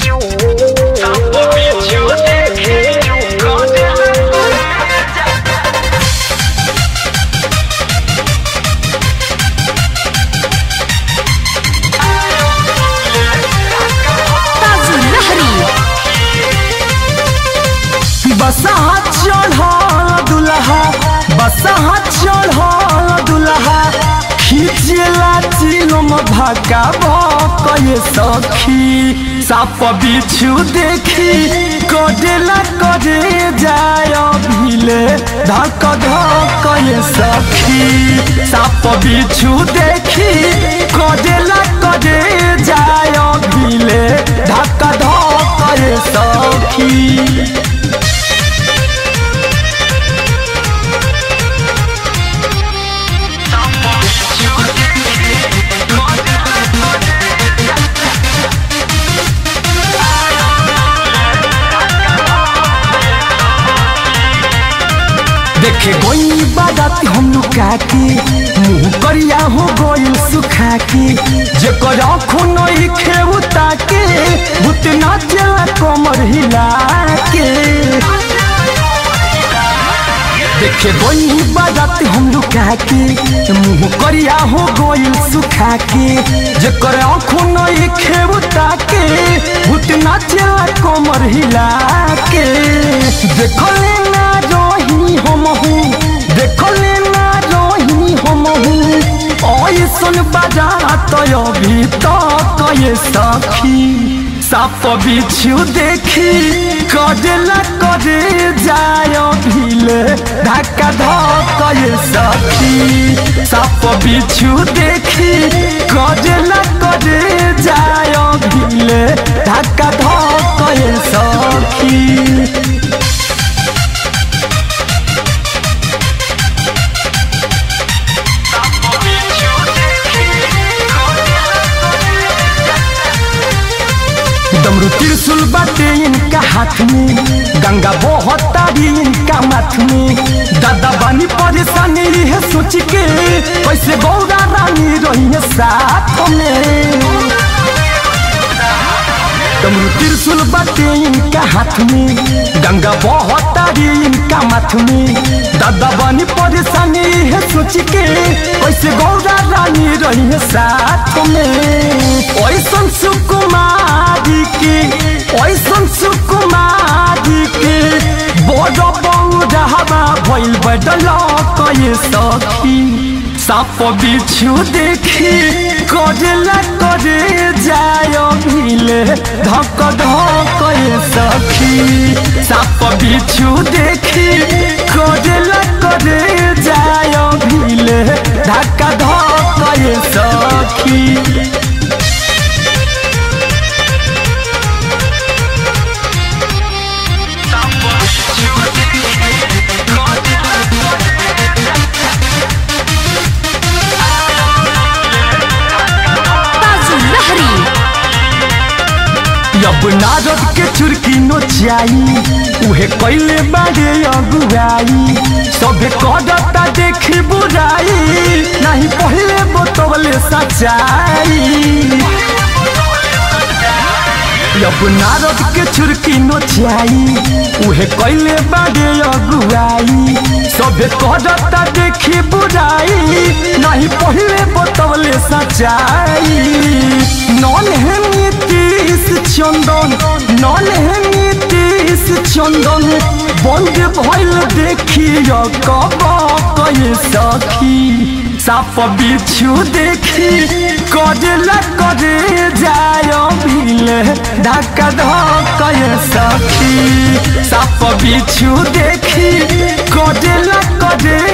ताजू लहरी बसहा चढ़ल दुल्हा बसहा चढ़ल दुल्हा खींचेला चिलम भाका भकये सखी साप बिछु देखी कडेला करे जाय भिले धक धकये सखी साप बिछु देखी कडेला करे जाय भिले धक धकये सखी देखे गोई बारात हम लुका के मुंह करिया हो गोइल सुखा के जेकर आँखों नई खेउता के भूत नाचेला कमर हिला के देखे गोई बारात हम लुका के मुंह करिया हो गोइल सुखा के जेकर आँखों नई खेउता के भूत नाचेला कमर हिला के देखले ना रही हम हूँ देखले ना रही हम हूँ ऐसन बारात अभी तक ये सखी साप बिछु देखी कडेला करे जाय भिले धक्का धक ये सखी साप बिछु देखी कडेला करे जाय भिले धक्का धक ये सखी डमरू त्रिशूल बाटे इनका हाथ में गंगा बहता भी इनका माथ में दादा बानी परेशानी है सोच के कैसे गौरा रानी रही है साथ में डमरू त्रिशूल बाटे इनका हाथ में गंगा बहता भी इनका माथ में दादा बानी परेशानी है सोच के कैसे गौरा रानी रही है साथ में ऐसन सुकुमारी के ऐसन सुकुमारी के बड़ बौरावा भइल बडल कये सखी साप बिछु देखी करेला करे जाय भिले धक धक ये सखी साप बिछु देखी करेला करे जाय भिले धक धक ये सखी ताजू लहरी अब नारद के चुरकी नोचाई उहे कैले बारे अगुआई सबे करता देखी बुराई नहीं पहले बतवले सच्चाई अब नारद के चुरकी नोचाई उहे कैले बारे अगुआई सबे करता देखी बुराई नहीं पहले बतवले सच्चाई नन है नीतीश चंदन नन है नीतीश चंदन बंद भइल देखियो कब कये सखी साप बिछु देखी करेला करे जाय भिले धक्का धक ये सखी साप बिछु देखी करेला करे